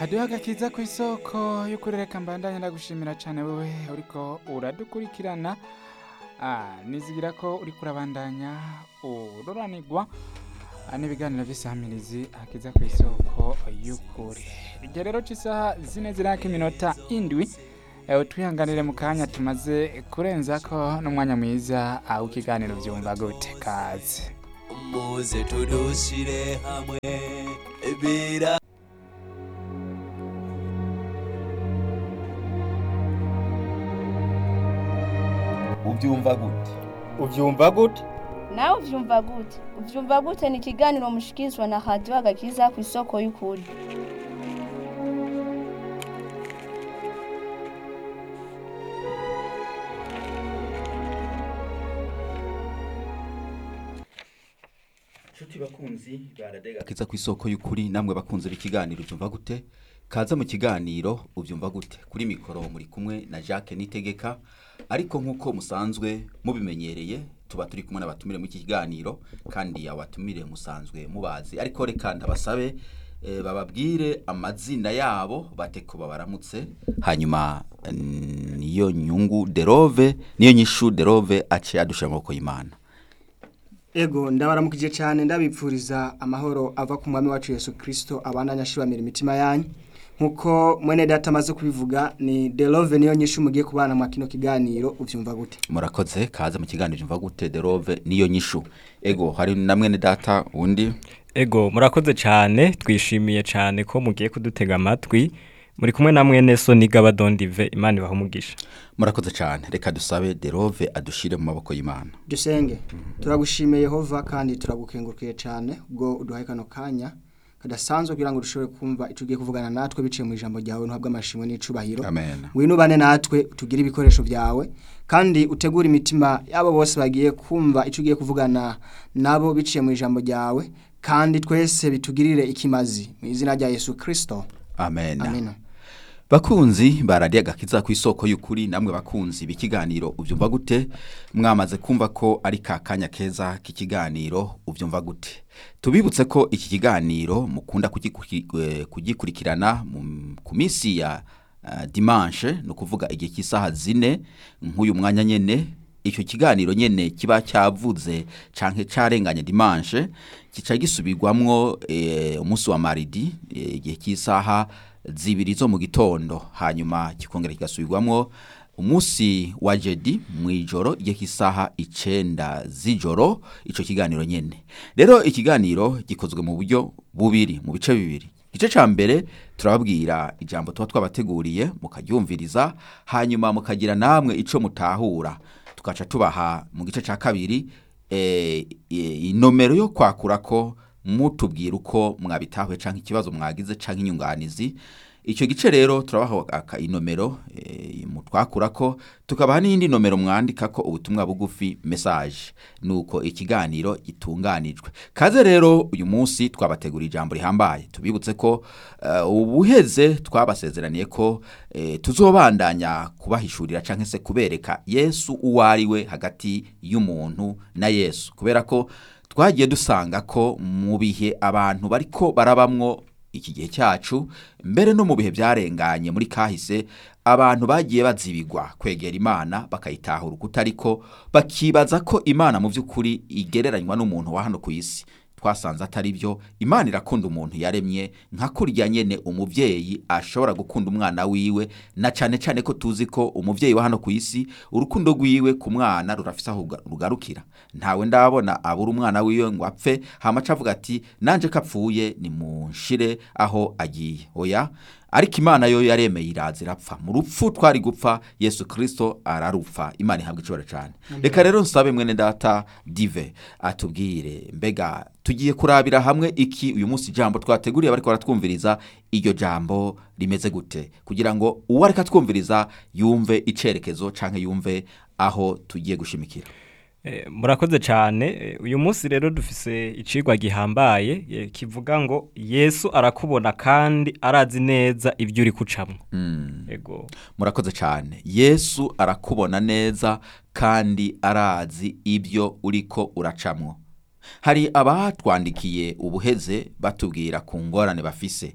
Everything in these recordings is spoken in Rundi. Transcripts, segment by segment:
haduha agakiza ku isoko y'ukurereka mbandanya ndagushimira cyane wowe uriko uradukurikirana Ah, nizigira ko uriko urabandanya ururanirwa Ah, n'ibiganiro by'isamirizi akiza ku isoko y'ukuri igihe rero cy'isaha zine ziraka iminota indwi eh, twihanganire mu kanya tumaze kurenza ko n'umwanya mwiza ah, w'ikiganiro byumva gute kaze muze tudushyire hamwe bira ubyumva gute ubyumva gute nawe uvyumva gute uvyumva gute ni ikiganiro mushikirizwa na radiyo agakiza ku isoko y'ukuri nshuti bakunzi baradega kiza ku isoko y'ukuri namwe bakunze ikiganiro ubyumva gute kaza mu kiganiro ubyumva gute kuri mikoro muri kumwe na Jacques Nitegeka ariko nk'uko musanzwe mubimenyereye tuba turi kumwe n'abatumire muri iki kiganiro kandi abatumire musanzwe mubazi ariko reka ndabasabe eh, bababwire amazina yabo bate ko babaramutse hanyuma mm, niyo nyungu derove niyo nyishu derove aciye adusha amaboko y'Imana ego ndabaramukije cyane ndabipfuriza amahoro ava ku mwami wacu Yesu Kristo abandanya ashibamira imitima yanyu nkuko mwene data amaze kubivuga ni Delove niyo nyishu mugiye kubana mu kino kiganiro uvyumva gute murakoze kaza mu kiganiro mva gute derove niyo nyishu ego hari na mwene data undi Ego murakoze cyane twishimiye cyane ko mugiye kudutega amatwi muri kumwe na mwene so nigaba dondive imana ibaha umugisha murakoze cyane reka dusabe derove adushire mu maboko y'Imana dusenge turagushimiye Yehova kandi turagukengurukiye cyane ubwo uduhaye kano kanya kadasanzwe kugira ngo dushobore kumva icyo ugiye kuvugana natwe biciye mu ijambo ryawe ntuhabwe amashimwe n'icubahiro amen ngwino ubane natwe tugire ibikoresho byawe kandi utegure imitima y'abo bose bagiye kumva icyo ugiye kuvugana nabo biciye mu ijambo ryawe kandi twese bitugirire ikimazi mu izina rya yesu kirisito amen, amina bakunzi baradiye agakiza ku isoko y'ukuri namwe bakunzi b'ikiganiro ubyumva gute mwamaze kumva ko ari ka kanya keza k'ikiganiro ubyumva gute tubibutse ko iki kiganiro mukunda kugikuri- eh, kugikurikirana mu- ku minsi ya uh, dimanche ni ukuvuga igihe cy'isaha zine nk'uyu mwanya nyene icyo kiganiro nyene kiba cyavuze canke carenganye dimanche kica gisubirwamwo eh, umunsi wa maridi eh, igihe cy'isaha zibiri zo mu gitondo hanyuma kikongera kigasubirwamwo umunsi wa jedi mu ijoro igihe cy'isaha icenda z'ijoro ico kiganiro nyene rero ikiganiro gikozwe mu buryo bubiri mu bice bibiri igice ca mbere turababwira ijambo tuba twabateguriye mukaryumviriza hanyuma mukagira namwe ico mutahura tugaca tubaha mu gice ca kabiri eh, eh, inomero yo kwakura ko mutubwira uko mwabitahuye canke ikibazo mwagize canke inyunganizi icyo gice rero turabaha aka inomero e, mutwakura ko tukabaha n'iyindi nomero mwandika ko ubutumwa bugufi message nuko ikiganiro gitunganijwe kaze rero uyu munsi twabategura ijambo rihambaye tubibutse ko uh, ubuheze twabasezeraniye ko eh, tuzobandanya kubahishurira canke se kubereka Yesu uwo ari we hagati y'umuntu na Yesu kubera ko twagiye dusanga ko mu bihe abantu bariko barabamwo iki gihe cyacu mbere no mu bihe byarenganye muri kahise abantu bagiye bazibigwa kwegera imana bakayitahura uko ariko bakibaza ko imana mu by'ukuri igereranywa n'umuntu wa hano ku isi twasanze atari byo imana irakunda umuntu yaremye nka kurya nyene umuvyeyi ashobora gukunda umwana wiwe na cane cane ko tuzi ko umuvyeyi wa hano ku isi urukundo rwiwe ku mwana rurafise aho ruga- rugarukira ntawe ndabona abura umwana wiwe ngo apfe hama avuga ati nanje kapfuye nimunshire aho agiye oya ariko imana yo yaremeye iraza irapfa mu rupfu twari gupfa yesu kirisito ararupfa imana ihabwa icibaro cyane reka rero nsabe mwene data dive atubwire mbega tugiye kurabira hamwe iki uyu munsi ijambo twateguriye bariko baratwumviriza iryo jambo rimeze gute kugira ngo uwo ariko atwumviriza yumve icerekezo canke yumve aho tugiye gushimikira Eh, murakoze cyane Eh, uyu munsi rero dufise icigwa gihambaye eh, kivuga ngo yesu arakubona kandi arazi neza ibyo uri kucamwo ego murakoze cyane yesu arakubona neza kandi arazi ibyo uriko uracamwo hari abatwandikiye ubuheze batubwira ku ngorane bafise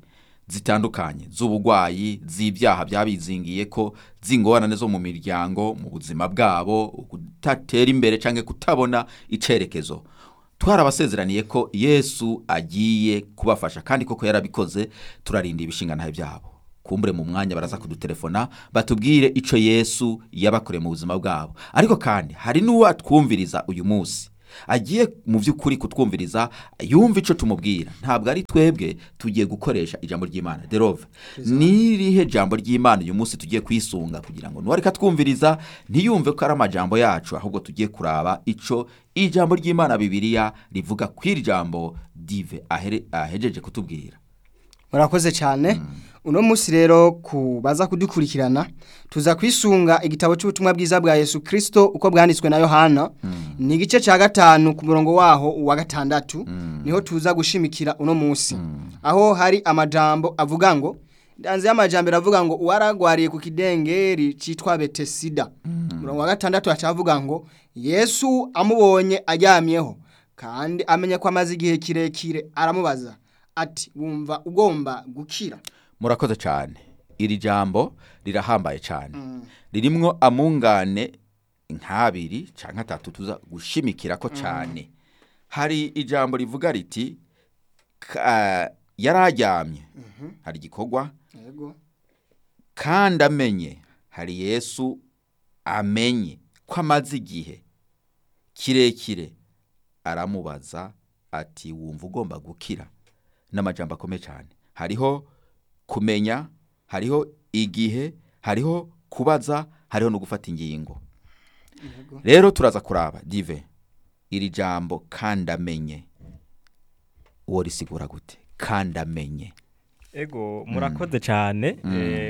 zitandukanye z'ubugwayi z'ibyaha byabizingiye ko z'ingorane zo mu miryango mu buzima bwabo kudatera imbere cyangwa kutabona icerekezo twarabasezeraniye ko yesu agiye kubafasha kandi koko yarabikoze turarinda ibishinganahe byabo kumbure mu mwanya baraza kudutelefona batubwire ico yesu yabakoreye mu buzima bwabo ariko kandi hari n'uwo atwumviriza uyu munsi agiye mu by'ukuri kutwumviriza yumva icyo tumubwira ntabwo ari twebwe tugiye gukoresha ijambo ry'imana derove n'irihe jambo ry'imana uyu munsi tugiye kwisunga kugira ngo nuwareka twumviriza ntiyumve ko ari amajambo yacu ahubwo tugiye kuraba icyo ijambo ry'imana bibiriya rivuga ku iri jambo dive ahere- ahejeje kutubwira murakoze cyane uno munsi rero ku baza kudukurikirana tuza kwisunga igitabo cy'ubutumwa bwiza bwa yesu kirisito uko bwanditswe na yohana ni igice cya gatanu ku murongo waho uwa gatandatu niho tuza gushimikira uno munsi aho hari amajambo avuga ngo ndanze y'amajambere avuga ngo uwaragwariye ku kidengeri cyitwa betesida umurongo wa gatandatu avuga ngo yesu amubonye aryamyeho kandi amenye ko amaze igihe kirekire aramubaza ati wumva ugomba gukira murakoze cyane iri jambo rirahambaye cyane ririmwo amungane nk'abiri cyangwa atatu tuza gushimikira ko cyane hari ijambo rivuga riti ka- yari aryamye hari igikorwa yego kandi amenye hari yesu amenye ko amaze igihe kirekire aramubaza ati wumva ugomba gukira n'amajambo akomeye cyane hariho kumenya hariho igihe hariho kubaza hariho no gufata ingingo rero turaza kuraba dive iri jambo kandi amenye uwo risigura gute kandi amenye ego murakoze cyane eh,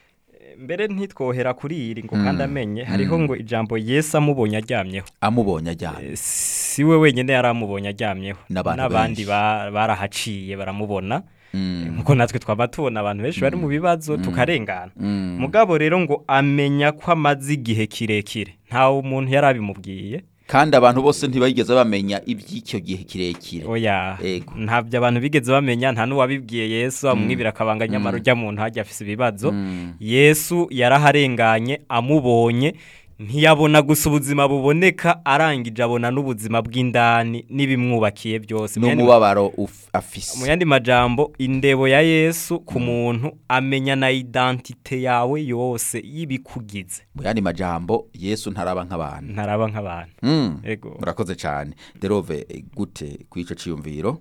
mbere ntitwohera kuri iri ngo kandi amenye hariho ngo ijambo yesu amubonye aryamyeho amubonye ajyana Eh, si we wenyine yari amubonye aryamyeho N'abantu n'abandi benshi. ba- barahaciye baramubona Mm. nkuko natwe twaba tubona abantu benshi bari mu bibazo tukarengana Mm. mugabo rero ngo amenya ko amaze igihe kirekire ntawe umuntu yari abimubwiye kandi abantu bose ntibigeze bamenya iby'icyo gihe kirekire oya Ego. ntabyo abantu bigeze bamenya nta n'uwabibwiye yesu amwibira akabanga nyamara ujya muntu hajya afise ibibazo Mm. yesu yaraharenganye amubonye ntiyabona gusa ubuzima buboneka arangije abona n'ubuzima bw'indani n'ibimwubakiye byose Mu yandi- n'umubabaro uf- mu afise yandi majambo indebo ya yesu ku muntu amenya na identite yawe yose y'ibikugize mu yandi majambo yesu ntaraba nk'abantu ntaraba nk'abantu Mm. ego murakoze cyane derove eh, gute ku ico ciyumviro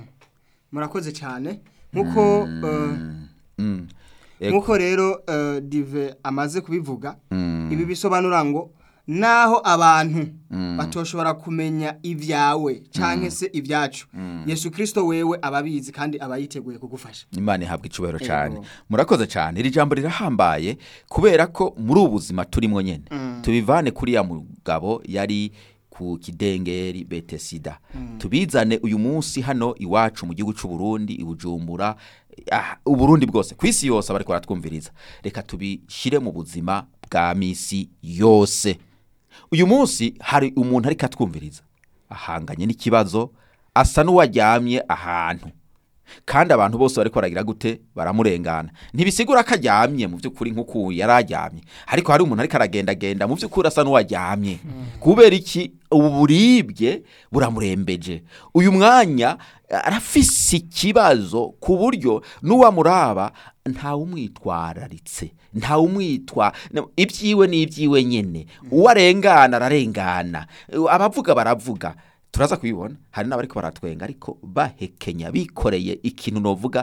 murakoze cyane nk'uko eh, Mm. Ego. nk'uko rero eh, dive amaze kubivuga Mm. ibi bisobanura ngo naho abantu batoshobora kumenya ibyawe cyangwa se ibyacu yesu kirisito wewe aba abizi kandi aba yiteguye kugufasha imana ihabwa icubahiro cyane Ego. murakoze cyane iri jambo rirahambaye kubera ko muri ubu buzima turimo nyine tubivane kuri ya mugabo yari ku kidengeri betesida tubizane uyu munsi hano iwacu mu gihugu cy'u Burundi i Bujumbura ah, uburundi bwose ku isi yose abariko baratwumviriza reka tubishyire mu buzima bwa misi yose uyu munsi hari umuntu ariko atwumviriza ahanganye n'ikibazo asa n'uwaryamye ahantu kandi abantu bose bariko baragira gute baramurengana ntibisigura ko aryamye mu by'ukuri nk'uko yari aryamye ariko hari umuntu ariko aragendagenda mu by'ukuri asa n'uwaryamye kubera iki ubu buribwe buramurembeje uyu mwanya arafise ikibazo ku buryo n'uwamuraba ntawumwitwararitse ntawumwitwa ibyiwe ni ibyiwe nyine uwo arengana ararengana abavuga baravuga turaza kubibona hari n'abariko baratwenga ariko bahekenya bikoreye ikintu novuga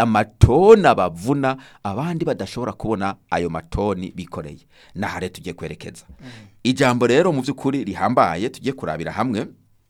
amatoni bavuna abandi badashobora kubona ayo matoni bikoreye nahare tugiye kwerekeza ijambo rero mu by'ukuri rihambaye tugiye kurabira hamwe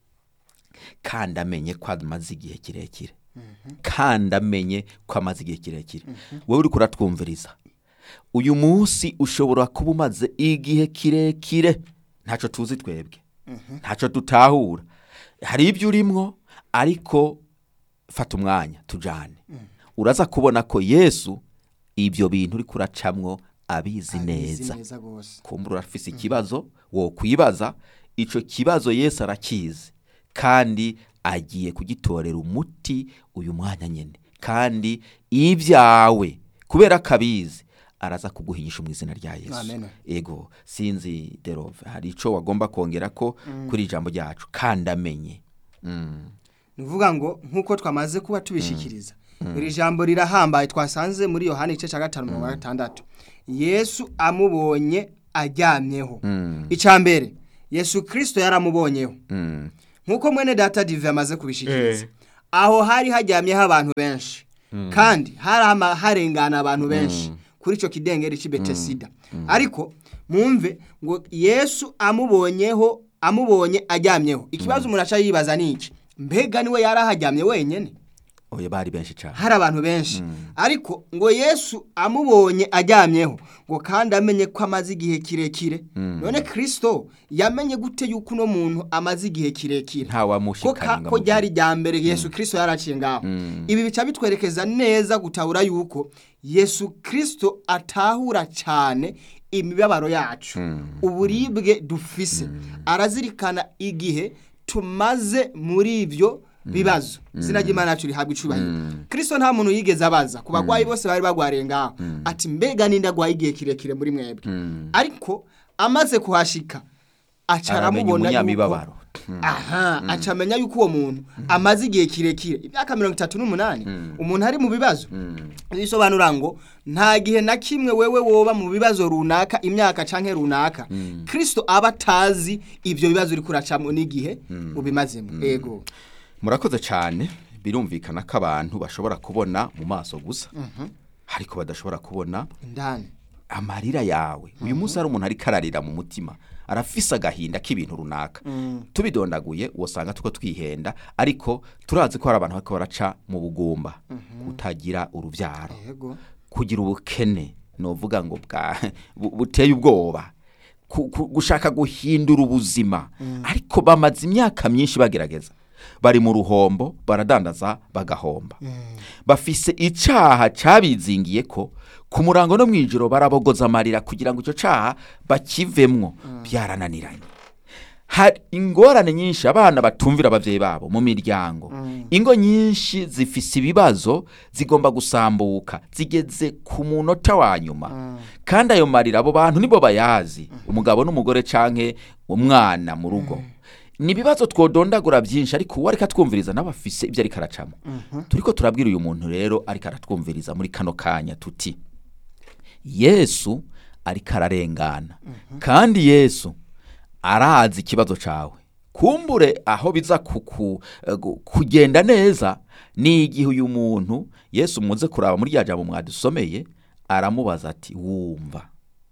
kandi amenye ko amaze igihe kirekire kandi amenye ko amaze igihe kirekire wowe uri kuratwumviriza uyu munsi ushobora kuba umaze igihe kirekire ntacyo tuzi twebwe ntacyo dutahura hari ibyo urimwo ariko fata umwanya tujyane uraza kubona ko yesu ibyo bintu uri kuracamwo abizi neza kumbura urafise ikibazo wo kwibaza icyo kibazo yesu arakizi kandi agiye kugitorera umuti uyu mwanya nyine kandi ibyawe kubera ko abizi araza kuguhinyisha mu izina rya yesu Amen. ego sinzi derove hari icyo wagomba kongera ko kuri ijambo ryacu kandi amenye Mm. ni ukuvuga ngo nk'uko twamaze kuba tubishikiriza iri jambo rirahambaye twasanze muri yohani igice cya gatanu mirongo gatandatu yesu amubonye aryamyeho icya mbere yesu kirisito yaramubonyeho Mm. nk'uko mwene data dive yamaze kubishikiriza aho hari hajyamyeho abantu benshi kandi hari ama- harengana abantu benshi kuri icyo kidengeri cy'ibetesida ariko mwumve ngo yesu amubonyeho amubonye ajyamyeho ikibazo umuntu aca yibaza ni iki mbega niwe yari ahajyamye wenyine oya bari benshi cyane hari abantu benshi ariko ngo yesu amubonye ajyamyeho ngo kandi amenye ko amaze igihe kirekire none kirisito yamenye gute yuko uno muntu amaze igihe kirekire ko ka- ntawamushikanye ngo ko amuvuge. ryari rya mbere yesu kirisito yaraciye ngaho ibi bica bitwerekeza neza gutahura yuko yesu kirisito atahura cyane imibabaro yacu uburibwe dufise arazirikana igihe tumaze muri ibyo bibazo izina ry'imana yacu rihabwa icubahiro kirisito nta muntu yigeze abaza ku barwayi bose bari barwariye ngaho ati mbega ninde agwaye igihe kirekire muri mwebwe ariko amaze kuhashika aca Aramenya aramubona yuko umunyamibabaro. aha aca amenya yuko uwo muntu amaze igihe kirekire imyaka mirongo itatu n'umunani umuntu ari mu bibazo bisobanura ngo nta gihe na kimwe wewe woba mu bibazo runaka imyaka canke runaka kirisito aba atazi ibyo bibazo uri kuracamo n'igihe ubimazemo ego murakoze cyane birumvikana ko abantu bashobora kubona mu maso gusa ariko badashobora kubona indani amarira yawe uyu munsi hari umuntu ariko ararira mu mutima arafise agahinda k'ibintu runaka tubidondaguye usanga tuko twihenda ariko turazi ko hari abantu bariko baraca mu bugumba kutagira urubyaro ego kugira ubukene novuga ngo bwa bu- buteye ubwoba ku- ku- gushaka guhindura ubuzima ariko bamaze imyaka myinshi bagerageza bari mu ruhombo baradandaza bagahomba bafise icaha cabizingiye ko ku murango no mw'ijoro barabogoza amarira kugira ngo icyo caha bakivemwo byarananiranye hari ingorane nyinshi abana batumvira abavyeyi babo mu miryango ingo nyinshi zifise ibibazo zigomba gusambuka zigeze ku munota wa nyuma kandi ayo marira abo bantu nibo bayazi umugabo n'umugore canke umwana mu rugo ni ibibazo twodondagura byinshi ariko uwo ariko atwumviriza nawe afise ibyo ariko aracamo turiko turabwira uyu muntu rero ariko aratwumviriza muri kano kanya tuti yesu ariko ararengana kandi yesu arazi ikibazo cawe kumbure aho biza kuku, eh, gu- kugenda neza ni igihe uyu muntu yesu muze kuraba muri rya jambo mwadusomeye aramubaza ati wumva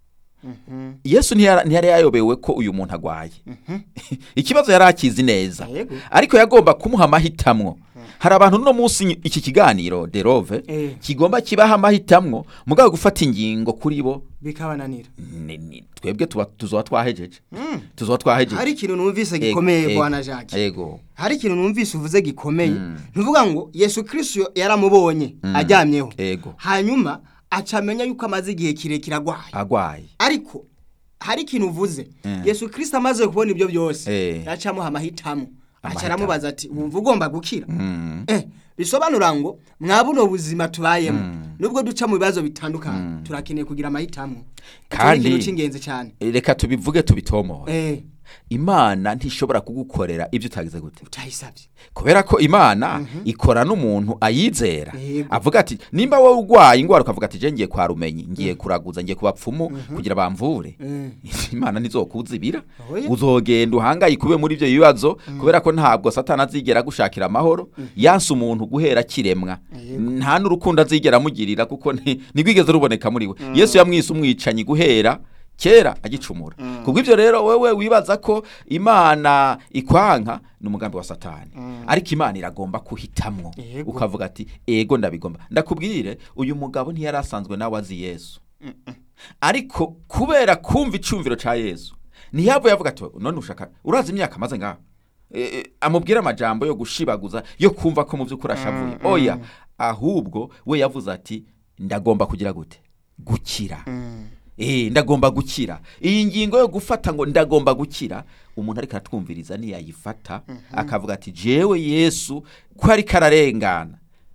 yesu ntiyara- ntiyari yayobewe ko uyu muntu agwaye ikibazo yari akizi neza Yego. ariko yagomba kumuha amahitamwo hari abantu uno munsi iki kiganiro derove Eh. kigomba kibaha amahitamwo mugabo gufata ingingo kuri bo bikabananira ni- ni- twebwe tuba tuzoba twahejeje tuzoba twahejeje hari ikintu numvise Ego, gikomeye ego, bwana jacques ego hari ikintu numvise uvuze gikomeye ntuvuga ngo yesu kirisito yaramubonye ajyamyeho ego hanyuma aca amenya yuko amaze igihe kirekire agwaye agwaye ariko hari ikintu uvuze Mm. yesu kirisito amaze kubona ibyo byose Eh. yaca amuha amahitamo aca Amahitamo. aramubaza ati wumva ugomba gukira Mm. eh bisobanura ngo mwa buno buzima tubayemo nubwo duca mu bibazo bitandukanye turakeneye kugira amahitamo Icyo ni Kandi- ikintu cy'ingenzi cyane reka tubivuge tubitomore eh imana ntishobora kugukorera ibyo utagize gute utayisabye kubera ko imana ikora n'umuntu ayizera Yego. avuga ati nimba wowe urwaye indwara ukavuga ati je ngiye kwa rumenyi ngiye kuraguza ngiye ku bapfumu kugira bamvure imana ntizokuzibira Oya. uzogenda uhangayike ube muri ibyo bibazo kubera ko ntabwo satana azigera agushakira amahoro yanse umuntu guhera akiremwa nta n'urukundo azigera amugirira kuko nti- ntigwigeze ruboneka muri we yesu yamwise umwicanyi guhera kera agicumura kubwo ibyo rero wewe wibaza ko imana ikwanka ni umugambi wa satani ariko imana iragomba kuhitamwo Yego. ukavuga ati ego ndabigomba ndakubwire uyu mugabo ntiyari asanzwe nawe azi yesu ariko kubera kumva icumviro ca yesu ntiyavuye avuga ati none ushaka urazi imyaka amaze ngaho E, e, amubwire amajambo yo gushibaguza yo kumva ko mu by'ukuri ashavuye oya ahubwo we yavuze ati ndagomba kugira gute gukira Eh, ndagomba gukira iyi ngingo yo gufata ngo ndagomba gukira umuntu ariko aratwumviriza niyayifata akavuga ati jewe yesu ko ariko ararengana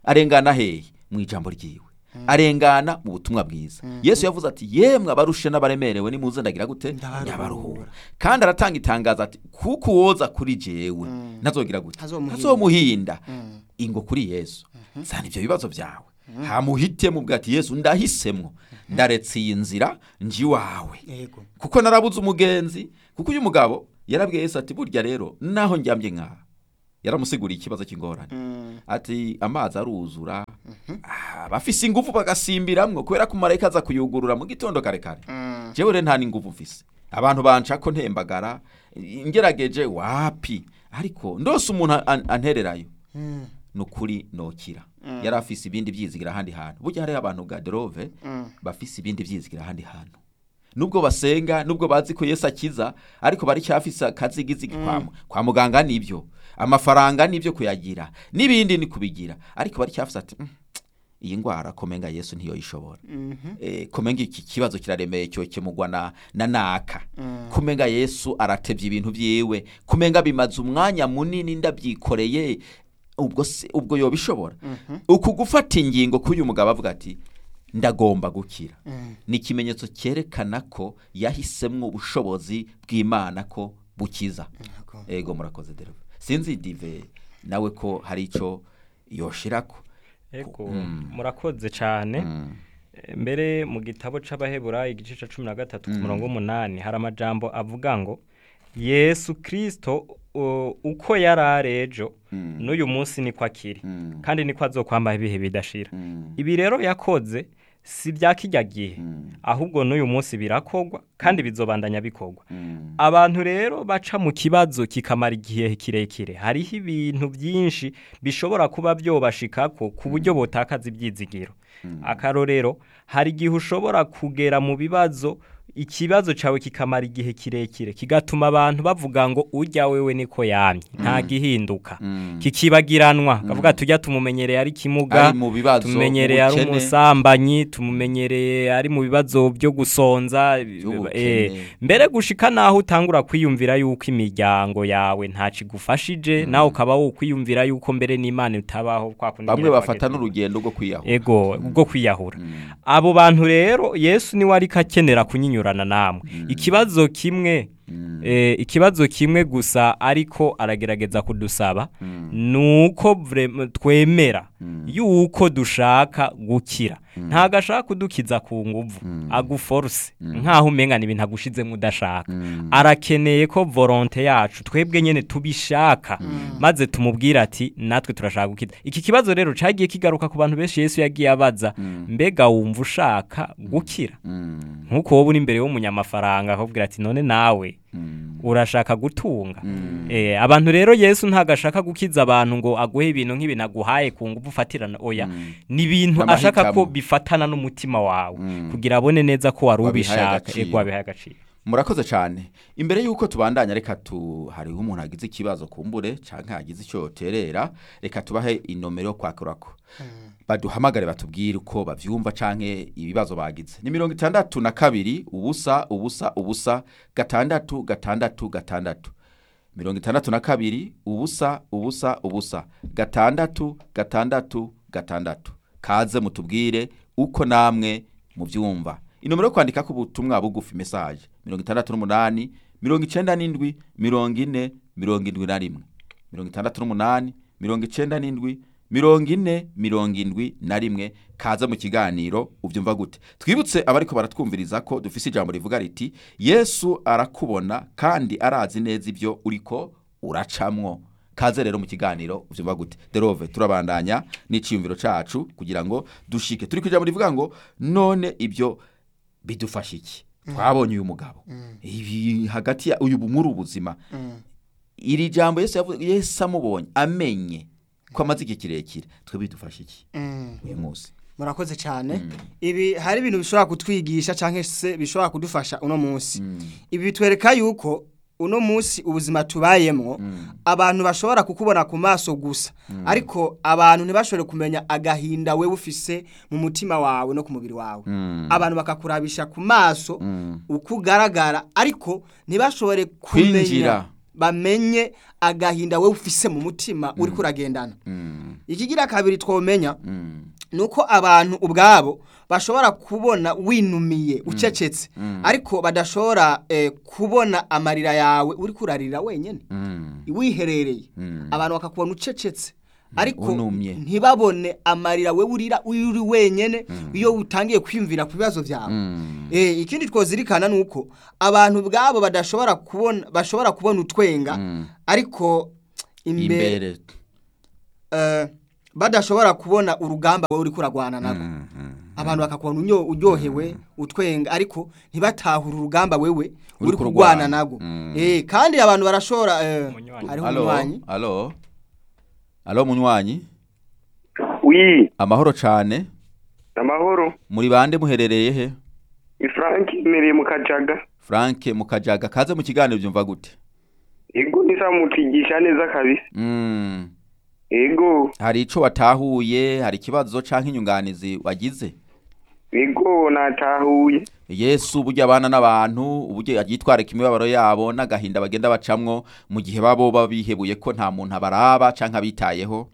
arengana hehe mu ijambo ryiwe arengana mu butumwa bwiza yesu yavuze ati yemwe abarushe n'abaremerewe nimuze ndagira gute Ndabaruhura. ndabaruhura kandi aratanga itangazo ati kuko uwoza kuri jewe ntazogira gute Ntazomuhinda. ntazomuhinda ingo kuri yesu zana ibyo bibazo byawe hamuhitemo ubwo ati yesu ndahisemwo ndaretse iyi nzira nji wawe yego kuko narabuze umugenzi kuko uyu mugabo yarabwiye yesu ati burya rero naho njyambye nkaha yaramusiguriye ikibazo cy'ingorane ati amazi aruzura ah, bafise ingufu bagasimbiramwo kubera ko marayika aza kuyugurura mu gitondo kare kare jewe rero nta n'ingufu mfise abantu bancako ntembagara ngerageje wapi ariko ndose umuntu an- antererayo nukuri nokira yari afise ibindi byizigira ahandi hantu burya hariho abantu gaderove bafise ibindi byizigira ahandi hantu nubwo basenga nubwo bazi ko yesu akiza ariko bari cyafise akazigizigi kwa, kwa muganga nibyo amafaranga nibyo kuyagira n'ibindi ni kubigira ariko bari cyafise ati "Mm, iyi ndwara komenga yesu ntiyoyishobora eh, komenga iki kibazo kiraremeye cyo kimugwa na, na naka kumenga yesu aratevye ibintu vyiwe kumenga bimaze umwanya munini ndabyikoreye ubwo se ubwo yobishobora uku gufata ingingo k'uyu mugabo avuga ati ndagomba gukira ni ikimenyetso cyerekana ko yahisemwo ubushobozi bw'imana ko bukiza ego murakoze dereva sinzi dive nawe ko hari icyo yoshirako Ego Mm. murakoze cyane Mm. E, mbere mu gitabo c'abaheburayo igice ca cumi na gatatu ku murongo w'umunani hari amajambo avuga ngo yesu kirisito uko yari ari ejo Mm. n'uyu munsi niko akiri Mm. kandi niko azokwambaho ibihe bidashira Mm. ibi rero yakoze si bya kijya gihe Mm. ahubwo n'uyu munsi birakogwa kandi bizobandanya bikogwa Mm. abantu rero baca mu kibazo kikamara igihe kirekire hariho ibintu byinshi bishobora kuba byobashikako ku buryo botakaza ibyizigiro akarorero hari igihe ushobora kugera mu bibazo ikibazo cyawe kikamara igihe kirekire kigatuma abantu bavuga ngo ujya wewe niko yamye nta gihinduka Mm. kikibagiranwa kavuga tujya tumumenyereye ari kimuga Ari mu bibazo, tumumenyereye ari ubukene. umusambanyi tumumenyereye ari mu bibazo byo gusonza By'ubukene. eh, mbere gushika naho utangura kwiyumvira yuko imiryango yawe ntaco igufashije nawe ukaba wokwiyumvira yuko mbere n'imana itabaho kwa kundi bamwe nyene bafata twageze- n'urugendo rwo kwiyahura ego bwo kwiyahura Mm. abo bantu rero yesu niwe ariko akenera kunyinyurana namwe ikibazo kimwe Mm. eh, ikibazo kimwe gusa ariko aragerageza kudusaba nuko vrem- twemera yuko dushaka gukira ntago ashaka kudukiza ku nguvu aguforce nkaho umengana ibintu agushizemo udashaka arakeneye ko volonte yacu twebwe nyene tubishaka maze tumubwira ati natwe turashaka gukiza iki kibazo rero cagiye kigaruka ku bantu benshi yesu yagiye abaza mbega wumva ushaka gukira Mm. nk'uko wowe uri imbere w'umunyamafaranga akakubwira ati none nawe Mm. urashaka gutunga eh, abantu rero yesu ntago ashaka gukiza abantu ngo aguhe ibintu nk'ibintu aguhaye ku nguvu ufatirana oya ni ibintu ashaka ko N'amahitamo. bifatana n'umutima wawe Mm. kugira abone neza ko wari Wabihaye ubishaka agaciro. ego wabihaye agaciro murakoze cyane imbere y'uko tubandanya reka tu hariho umuntu agize ikibazo kumbure cyangwa yagize icyo yoterera reka tubahe inomero yo kwakurako baduhamagare batubwire uko bavyumva canke ibibazo bagize ni mirongo itandatu na kabiri ubusa ubusa ubusa gatandatu gatandatu gatandatu mirongo itandatu na kabiri ubusa ubusa ubusa gatandatu gatandatu gatandatu kaze mutubwire uko namwe muvyumva inomero yo kwandikako ubutumwa bugufi mesaje mirongo itandatu n'umunani mirongo icenda n'indwi mirongo ine mirongo indwi na rimwe mirongo itandatu n'umunani mirongo icenda n'indwi mirongo ine mirongo indwi na rimwe kaza mu kiganiro ubyumva gute twibutse abariko baratwumviriza ko dufise ijambo rivuga riti yesu arakubona kandi arazi neza ibyo uriko uracamwo kaze rero mu kiganiro ubyumva gute derove turabandanya n'iciyumviro cacu kugira ngo dushike turi ku ijambo rivuga ngo none ibyo bidufasha iki twabonye uyu mugabo ibi hagati ya uyu muri ubuzima iri jambo yesu yavuze yesu amubonye amenye ko amaze igihe kirekire twe bidufasha iki uyu munsi murakoze cyane ibi hari ibintu bishobora kutwigisha cyangwa se bishobora kudufasha uno munsi ibi bitwereka yuko uno munsi ubuzima tubayemo abantu bashobora kukubona ku maso gusa ariko abantu ntibashobore kumenya agahinda we ufise mu mutima wawe no ku mubiri wawe abantu bakakurabisha ku maso uko ugaragara ariko ntibashobore kumenya Kwinjira bamenye agahinda we ufise mu mutima uri kuragendana ikigira kabiri twomenya nuko abantu ubwabo bashobora kubona winumiye ucecetse ariko badashobora eh, kubona amarira yawe uri kurarira wenyine wiherereye abantu bakakubona ucecetse ariko Unumye. ntibabone amarira we urira uri wenyine iyo utangiye kwiyumvira ku bibazo byawe Eh, ikindi twozirikana ni uko abantu ubwabo badashobora kubona bashobora kubona utwenga ariko imbere imbere eh, badashobora kubona urugamba wowe uri kuragwana nabo abantu bakakubona unyo- uryohewe utwenga ariko ntibatahure urugamba wewe Uri uri kurwana. kurwana nago Mm. eh kandi abantu barashobora eh, Umunywanyi. hariho alo umunywanyi alo alo munywanyi wi amahoro cane amahoro muri bande muherereye he ni frank imereye mu kajaga frank mukajaga kaze mu kiganiro byumva gute ego nisa mutigisha neza kabisa Mm. ego hari ico watahuye hari ikibazo canke inyunganizi wagize ego natahuye yesu burya abana n'abantu uburyo yitwarika imibabaro yabo n'agahinda bagenda bacamwo mu gihe babo baba bihebuye ko nta muntu abaraba canke abitayeho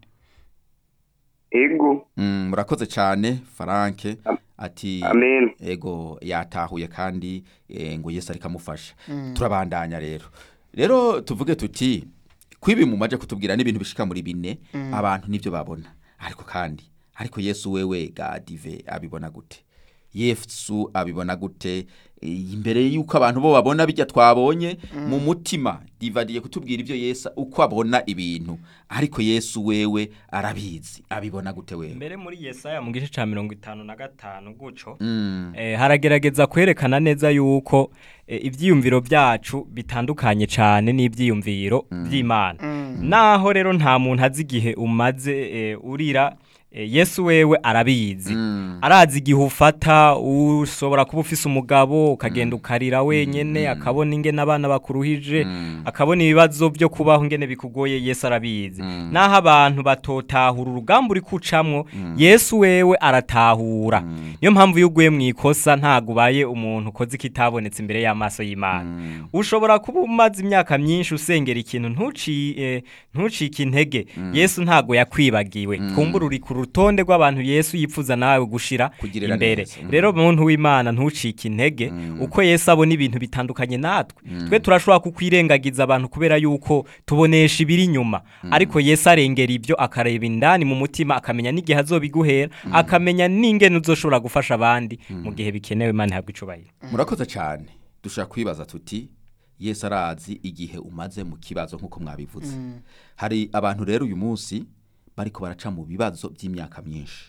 ego Mm, murakoze cyane faranke ati amen ego yatahuye kandi eh, ngo yesu ariko amufasha turabandanya rero rero tuvuge tuti kwibi mu maje kutubwira n'ibintu bishika muri bine abantu nibyo babona ariko kandi ariko yesu wewe gadive abibona gute yesu abibona gute Eh, imbere y'uko abantu bo babona bijya twabonye mu mutima divadiye kutubwira ibyo yesu uko abona ibintu ariko yesu wewe arabizi abibona gute wewe mbere muri yesaya mu gice cya mirongo itanu na gatanu guco Mm. eh, haragerageza kwerekana neza yuko eh, ibyiyumviro byacu bitandukanye cyane n'ibyiyumviro by'imana naho rero nta muntu azi igihe umaze eh, urira eh, yesu wewe arabizi arazi igihe ufata ushobora kuba ufise umugabo ukagenda ukarira wenyene akabona ingene abana bakuruhije akabona ibibazo byo kubaho ingene bikugoye yesu arabizi naho abantu batotahura urugamba uri kucamwo yesu wewe aratahura niyo mpamvu iyo uguye mu ikosa ntabwo ubaye umuntu ukoze ikitabonetse imbere y'amaso y'imana ushobora kuba umaze imyaka myinshi usengera ikintu ntuci- eh, ntucike intege yesu ntabwo yakwibagiwe kumbura uri ku rutonde rw'abantu yesu yifuza nawe gushira Kugirira imbere neza. Mm. rero muntu w'imana ntucike intege uko yesu abona ibintu bitandukanye natwe twe turashobora kukwirengagiza abantu kubera yuko tubonesha ibiri inyuma ariko yesu arengera ibyo akareba indani mu mutima akamenya n'igihe azobiguhera akamenya n'ingene uzoshobora gufasha abandi mu gihe bikenewe imana ihabwa icubahiro murakoze cyane dushaka kwibaza tuti yesu arazi igihe umaze mu kibazo nk'uko mwabivuze hari abantu rero uyu munsi bariko baraca mu bibazo by'imyaka myinshi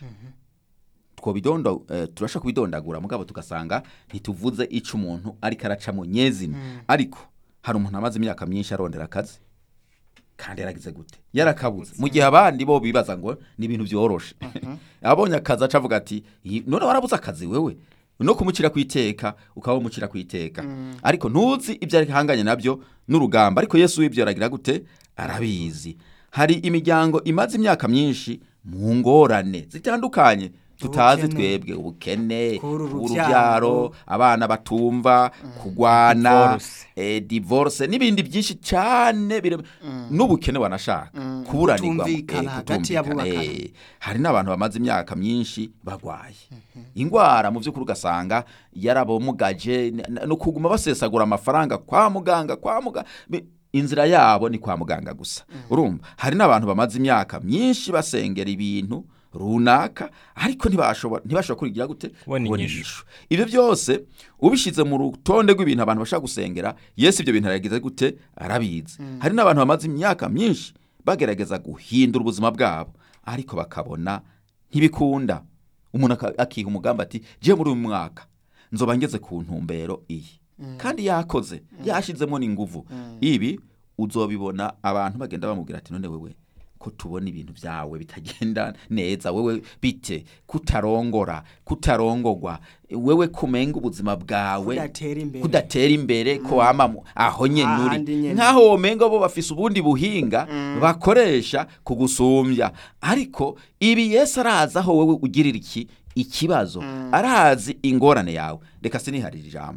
twobidondo eh, turashaka kubidondagura mugabo tugasanga ntituvuze ico umuntu ariko araca mu nyezina ariko hari umuntu amaze imyaka myinshi arondera akazi kandi yaragize gute yarakabuze mu gihe abandi bo bibaza ngo ni ibintu byoroshe abonye akazi aca avuga ati "Iyi- none warabuze akazi wewe no kumucira ku iteka ukaba umucira ku iteka ariko ntuzi ibyo ari hanganye nabyo n'urugamba ariko yesu w'ibyo aragira gute arabizi hari imiryango imaze imyaka myinshi mu ngorane zitandukanye tutazi Ubukene. twebwe ubukene Kubura urubyaro. urubyaro abana batumva kugwana Divorce. eh, divorce n'ibindi byinshi cyane bire- n'ubukene wanashaka kuburanirwa Kutumvikana eh, hagati kutumvikana, y'abubakana. eh, hari n'abantu bamaze imyaka myinshi bagwaye ingwara mu by'ukuri ugasanga yarabomugaje n- n- no kuguma basesagura amafaranga kwa muganga kwa muganga inzira yabo ni kwa muganga gusa urumva hari n'abantu bamaze imyaka myinshi basengera ibintu runaka ariko ntibashobora ntibashobora kurigira gute Kubona Kubona inyishu. inyishu. ibyo byose ubishyize mu rutonde rw'ibintu abantu bashaka gusengera yesu ibyo bintu aragize gute arabizi hari n'abantu bamaze imyaka myinshi bagerageza guhindura ubuzima bwabo ariko bakabona ntibikunda umuntu aka- akiha umugambi ati je muri uyu mwaka nzoba ngeze ku ntumbero iyi kandi yakoze yashyizemo n'inguvu ibi uzobibona abantu bagenda bamubwira ati none wewe ko tubona ibintu byawe bitagenda neza wewe bite kutarongora kutarongogwa wewe kumenga ubuzima bwawe Kudatera imbere. kudatera imbere ko wama mu- aho nyene Ahandi uri nyene. nkaho womenga bo bafise ubundi buhinga bakoresha kugusumbya ariko ibi yesu arazi aho wowe ugirira iki ikibazo arazi ingorane yawe reka siniharira ijambo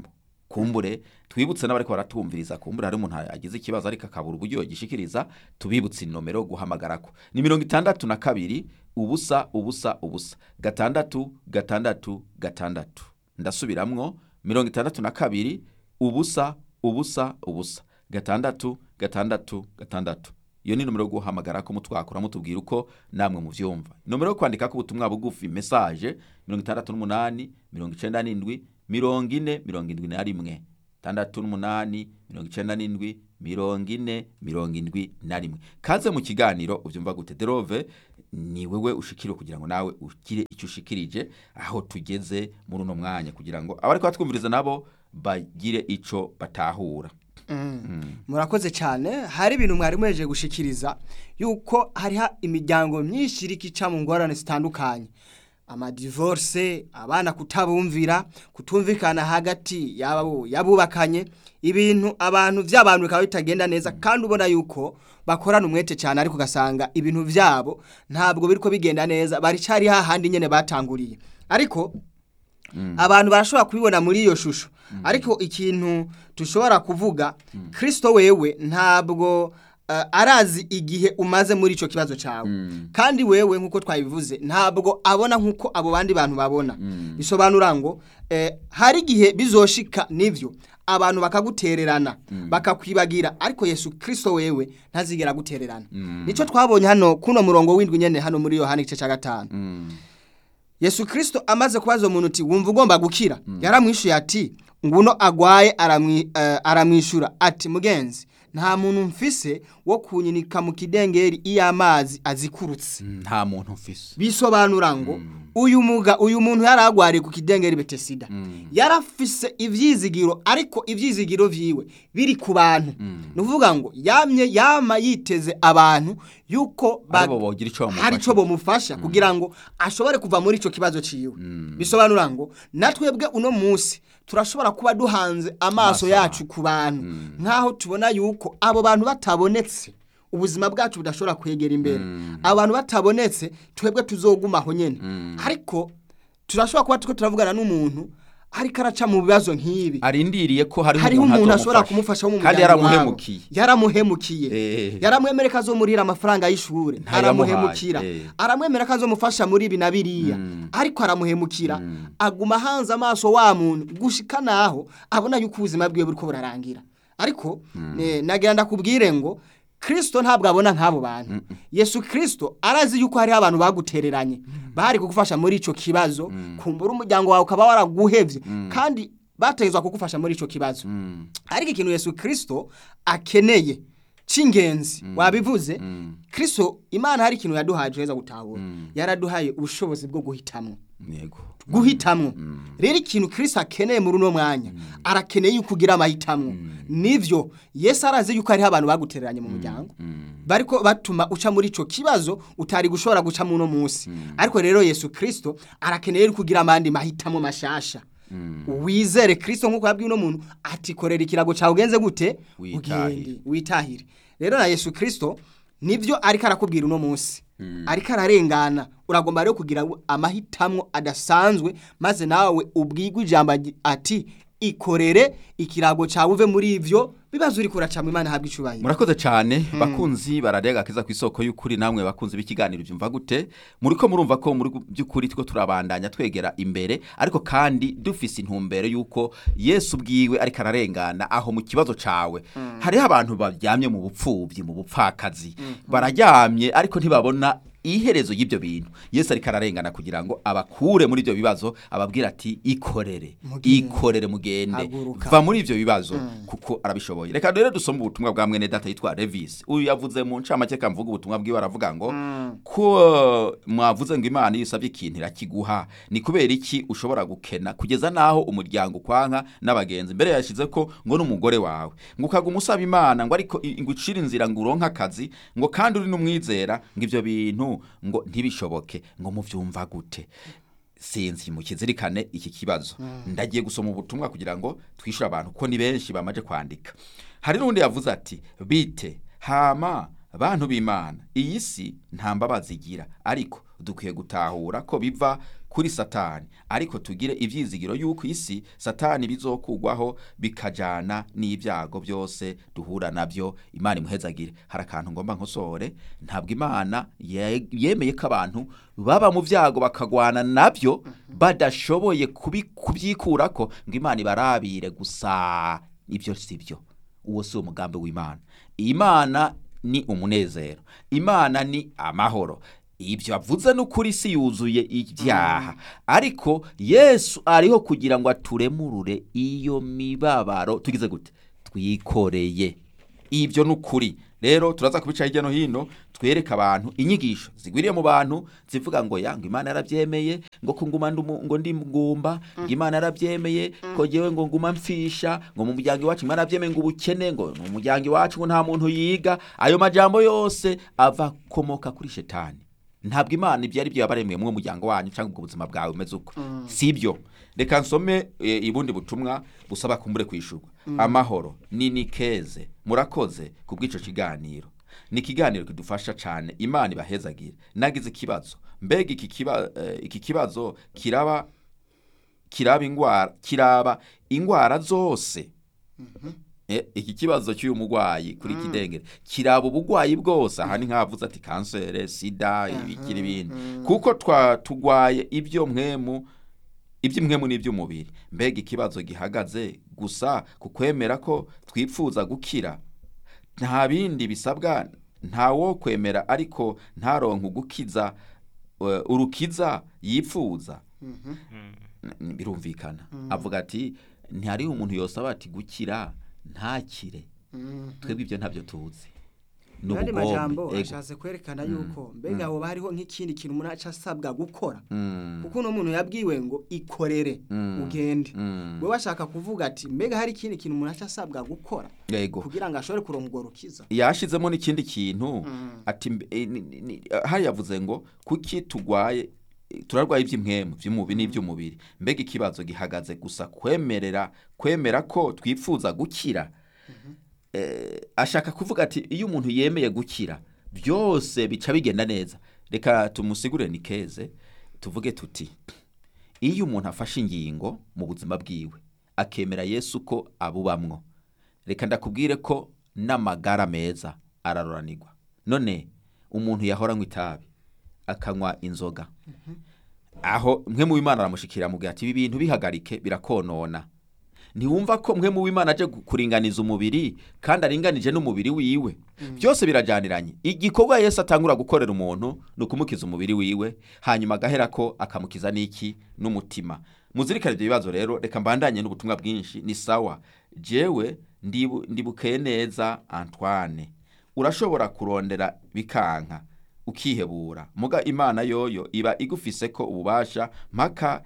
kumbure twibutse n'abariko baratumviriza kumbure hari umuntu agize ikibazo ariko akabura uburyo yogishikiriza tubibutse inomero guhamagarako ni mirongo itandatu na kabiri ubusa ubusa ubusa gatandatu gatandatu gatandatu ndasubiramwo mirongo itandatu na kabiri ubusa ubusa ubusa gatandatu gatandatu gatandatu iyo ni nomero yo guhamagara ko mutwakura mutubwira uko namwe muvyumva nomero yo kwandika ko ubutumwa bugufi message mirongo itandatu n'umunani mirongo icenda n'indwi mirongo ine mirongo indwi na rimwe tandatu n'umunani mirongo icenda n'indwi mirongo ine mirongo indwi na rimwe kaze mu kiganiro uvyumva gute derove ni wewe ushikiriwe kugira ngo nawe ugire icyo ushikirije aho tugeze muri uno mwanya kugira ngo abariko batwumviriza nabo bagire ico batahura murakoze cyane hari ibintu mwari mwejeje gushikiriza yuko hariho imiryango myinshi iri ica mu ngorane zitandukanye amadivorce abana kutabumvira kutumvikana hagati yabo yabubakanye ibintu abantu by'abantu bikaba bitagenda neza kandi ubona yuko bakorana umwete cyane ariko ugasanga ibintu byabo ntabwo biriko bigenda neza baricari hahandi nyene batanguriye ariko abantu barashobora kubibona muri iyo shusho ariko ikintu dushobora kuvuga kirisito wewe ntabwo eh, arazi igihe umaze muri icyo kibazo cyawe kandi wewe nk'uko twabivuze ntabwo abona nk'uko abo bandi bantu babona bisobanura ngo eh, hari igihe bizoshika n'ibyo abantu bakagutererana bakakwibagira ariko yesu kirisito wewe ntazigera agutererana nicyo twabonye hano kuno murongo w'indwi nyene hano muri yohani igice cya gatanu yesu kirisito amaze kubaza umuntu uti wumva ugomba gukira yaramwishuye ati nguno agwaye aramwi- eh, aramwishyura ati mugenzi nta muntu mfise wo kunyinika mu kidengeri iyo amazi azikurutse nta muntu mfise bisobanura ngo uyu muga uyu muntu yari agwariye ku kidengeri betesida yarafise ivyizigiro ariko ivyizigiro vyiwe biri ku bantu ni ukuvuga ngo yamye yama yiteze abantu yuko ba- Aribo bogira ico bamufasha. hari ico bomufasha kugira ngo ashobore kuva muri ico kibazo ciwe bisobanura ngo natwebwe uno munsi turashobora kuba duhanze amaso Amaso yacu ku bantu nk'aho tubona yuko abo bantu batabonetse ubuzima bwacu budashobora kwegera imbere abantu batabonetse twebwe tuzogumaho nyene ariko turashobora kuba turiko turavugana n'umuntu ariko araca mu bibazo nk'ibi arindiriye ko hari hariho umuntu ashobora kumufasha wo mu kandi muryango wabo. yaramuhemukiye yaramuhemukiye Eh. yaramwemere ko azomurira amafaranga y'ishuri Ntayamuhaye, aramuhemukira eh. aramwemera ko azomufasha muri ibi na biriya ariko aramuhemukira aguma hanze amaso wa muntu gushika naho abona yuko ubuzima bwiwe buriko burarangira ariko eh, nagira ndakubwire ngo Kristo ntabwo abona nk'abo bantu Yesu Kristo arazi yuko hariho abantu bagutereranye bari kugufasha muri ico kibazo kumbura umuryango wawe ukaba waraguhevye kandi bategezwa kugufasha muri ico kibazo ariko ikintu Yesu Kristo akeneye c'ingenzi wabivuze Kristo Imana hari ikintu yaduhaye tuheza gutahura yaraduhaye ubushobozi bwo guhitamwo yego guhitamwo rero ikintu Kristo akeneye muri uno mwanya arakeneye yuko ugira amahitamo nivyo Yesu arazi yuko hariho abantu bagutereranye mu muryango bariko batuma uca muri ico kibazo utari gushobora guca muno munsi ariko rero Yesu Kristo arakeneye yuko ugira amandi mahitamo mashasha wizere Kristo nk'uko yabwiye uno muntu ati korera ikirago cawe ugenze gute Witahire. ugende witahire rero na Yesu Kristo nivyo ariko arakubwira uno munsi ariko ararengana uragomba rero kugira amahitamo adasanzwe maze nawe ubwigwa ijambo agi- ati ikorere ikirago cawe uve muri ivyo bibazo uriko uracamwa imana habwa icubahiro murakoze cyane bakunzi bararya agakiza ku isoko y'ukuri namwe bakunzi b'ikiganiro byumva gute muri ko murumva ko muri by'ukuri two turabandanya twegera imbere ariko kandi dufise intumbero y'uko yesu ubwiwe ariko ararengana aho mu kibazo cawe hariho abantu baryamye mu bupfubyi mu bupfakazi bararyamye ariko ntibabona iherezo y'ibyo bintu yesu ariko ararengana kugira ngo abakure muri ibyo bibazo ababwira ati ikorere Mugende. ikorere mugende Haguruka. va muri ibyo bibazo kuko arabishoboye reka rero dusome ubutumwa bwa mwene data yitwa Levis uyu yavuze mu ncamake kamvuga ubutumwa bwiwe aravuga ngo ko mwavuze ngo imana iyo usabye ikintu irakiguha ni kubera iki ushobora gukena kugeza naho umuryango ukwanka n'abagenzi mbere yashyize ko ngo n'umugore wawe ngo ukaguma usaba imana ngo ariko i- ngo ucire inzira ngo uronke akazi ngo kandi uri n'umwizera ngo ibyo bintu ngo ntibishoboke ngo muvyumva gute sinzi mukizirikane iki kibazo ndagiye gusoma ubutumwa kugira ngo twishyure abantu ko ni benshi bamaje kwandika hari n'undi yavuze ati bite hama bantu b'imana iyi si nta mbabazi igira ariko dukwiye gutahura ko biva kuri satani ariko tugire ibyizigiro y'uko isi satani bizokugwaho bikajana n'ibyago byose duhura nabyo imana imuhezagire hari akantu ngomba nkosore ntabwo imana ye- yemeye ko abantu baba mu byago bakagwana nabyo badashoboye kubi- kubyikurako ngo imana ibarabire gusa ibyo si byo uwo si umugambi w'imana imana ni umunezero imana ni amahoro ibyo avuze n'ukuri si yuzuye ibyaha ariko yesu ariho kugira ngo aturemurure iyo mibabaro tugize gute twikoreye ibyo ni ukuri rero turaza kubica hirya no hino twereka abantu inyigisho zigwiriye mu bantu zivuga ngo ya ngo imana yarabyemeye ngo ko nguma ndumu- ngo ndi ngumba ngo imana yarabyemeye ko jewe ngo nguma mfisha ngo mu muryango iwacu imana yarabyemeye ngo ubukene ngo mu muryango iwacu ngo nta muntu yiga ayo majambo yose ava akomoka kuri shetani ntabwo imana ibyo ari byo yabaremeye mu muryango wanyu cyangwa ubwo buzima bwawe bumeze uko si byo reka nsome e, ibundi butumwa busaba kumbure kwishurwa amahoro ni nikeze murakoze ku bw'ico kiganiro ni ikiganiro kidufasha cyane imana ibahezagire nagize ikibazo mbega iki kiba, eh, iki kibazo kiraba kiraba ingwara kiraba ingwara zose Eh, iki kibazo cy'uyu murwayi kuri kidengere kiraba ubugwayi bwose aha ni nk'avuze ati kansere sida ibikiri ibindi kuko twa tugwaye ibyo mwemu iby'imwemu n'iby'umubiri mbega ikibazo gihagaze gusa ku kwemera ko twipfuza gukira nta bindi bisabwa nta wo kwemera ariko ntaronke ugukiza eh, urukiza yipfuza N- birumvikana avuga ati ntihariho umuntu yosaba ati gukira ntakire twebwe ibyo ntabyo tuzi ni Mu yandi ubugombe, majambo ego. ashatse kwerekana yuko mbega hoba hariho nk'ikindi kintu umuntu aca asabwa gukora Mm, kuko uno muntu yabwiwe ngo ikorere Mm. ugende mm, we washaka kuvuga ati mbega hari ikindi kintu umuntu aca asabwa gukora yego kugira ngo ashobore kuronka urwo rukiza yashizemo n'ikindi kintu ati mbe- eh, ni- ni- ni- hari yavuze ngo kuki tugwaye eh, turarwaye iby'imwemu by'umubiri n'iby'umubiri mbega ikibazo gihagaze gusa kwemerera kwemera ko twifuza gukira eh, ashaka kuvuga ati iyo umuntu yemeye gukira byose bica bigenda neza reka tumusigure ni keze tuvuge tuti iyo umuntu afashe ingingo mu buzima bwiwe akemera yesu ko abubamwo reka ndakubwire ko n'amagara meza araroranirwa none umuntu yahora anywa itabi akanywa inzoga aho mwe mu w'imana aramushikira amubwira ati ibi bintu bihagarike birakonona ntiwumva ko mwe mu w'imana aje gu- kuringaniza umubiri kandi aringanije n'umubiri wiwe byose birajyaniranye igikorwa yesu atangura gukorera umuntu ni ukumukiza umubiri wiwe hanyuma agahera ko akamukiza n'iki n'umutima muzirikane ibyo bibazo rero reka mbandanye n'ubutumwa bwinshi ni sawa jewe ndibu- ndibukeye neza antoine urashobora kurondera bikanka ukihebura muga imana yoyo iba igufise ko ububasha mpaka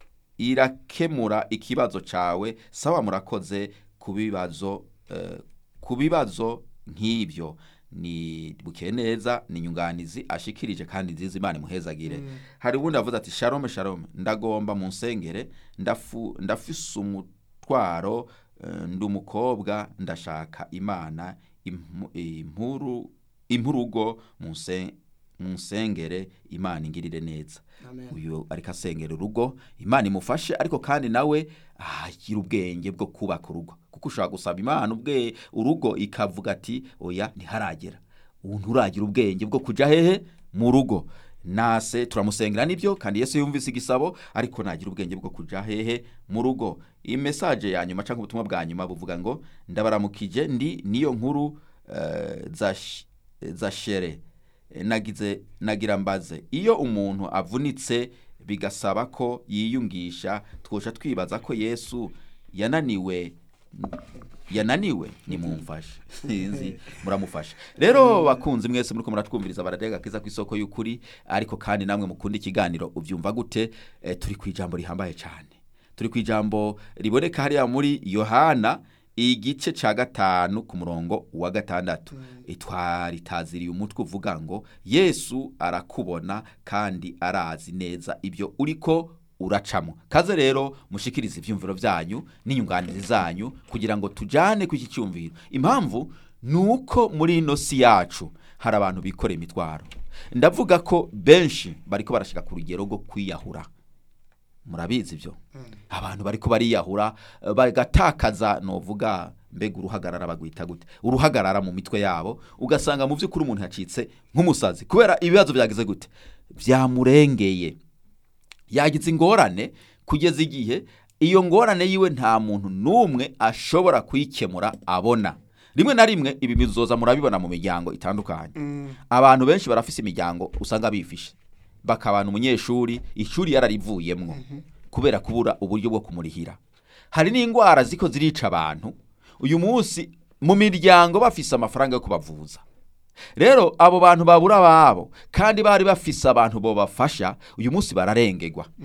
irakemura ikibazo cawe sawa murakoze ku bibazo eh, ku bibazo nk'ibyo ni bukeye neza ni nyunganizi ashikirije kandi nziza imana imuhezagire hari ubundi avuze ati shalom shalom ndagomba mu nsengere ndafu ndafise umutwaro eh, ndi umukobwa ndashaka imana impu- impuru impurugo mu nse- mu nsengere imana ingirire neza Amen. uyu ariko asengera urugo imana imufashe ariko kandi nawe agira ubwenge bwo kubaka urugo kuko ushobora gusaba imana ubwe urugo ikavuga ati oya ntiharagera ubu nturagira ubwenge bwo kujya hehe mu rugo nase turamusengera nibyo kandi yesu yumvise igisabo ariko nagira ubwenge bwo kujya hehe mu rugo iyi mesaje ya nyuma cyangwa ubutumwa bwa nyuma buvuga ngo ndabaramukije ndi niyo nkuru eh, zash- zashere nagize nagira mbaze iyo umuntu avunitse bigasaba ko yiyungisha twosha twibaza ko yesu yananiwe yananiwe nimumfashe sinzi muramufasha rero bakunzi mwese muriko muratwumviriza baradega kiza ku isoko y'ukuri ariko kandi namwe mukunda ikiganiro ubyumva gute eh, turi ku ijambo rihambaye cyane turi ku ijambo riboneka hariya muri yohana igice cya gatanu ku murongo wa gatandatu twaritaziriye umutwe uvuga ngo yesu arakubona kandi arazi neza ibyo uriko uracamo kaze rero mushikirize ibyumviro byanyu n'inyunganizi zanyu kugira ngo tujyane ku iki cyumviro impamvu ni uko muri ino si yacu hari abantu bikoreye imitwaro ndavuga ko benshi bariko barashyira ku rugero rwo kwiyahura murabizi ibyo abantu bariko bariyahura eh, bagatakaza novuga mbega uruhagarara bagwita gute uruhagarara mu mitwe yabo ugasanga mu by'ukuri umuntu yacitse nk'umusazi kubera ibibazo byagize gute byamurengeye yagize ingorane kugeza igihe iyo ngorane yiwe nta muntu n'umwe ashobora kuyikemura abona rimwe na rimwe ibi bizoza murabibona mu miryango itandukanye abantu benshi barafise imiryango usanga bifishe bakabana umunyeshuri ishuri yararivuyemwo kubera kubura uburyo bwo kumurihira hari n'indwara ziko zirica abantu uyu munsi mu miryango bafise amafaranga yo kubavuza rero abo bantu babura ababo kandi bari bafise abantu bobafasha uyu munsi bararengegwa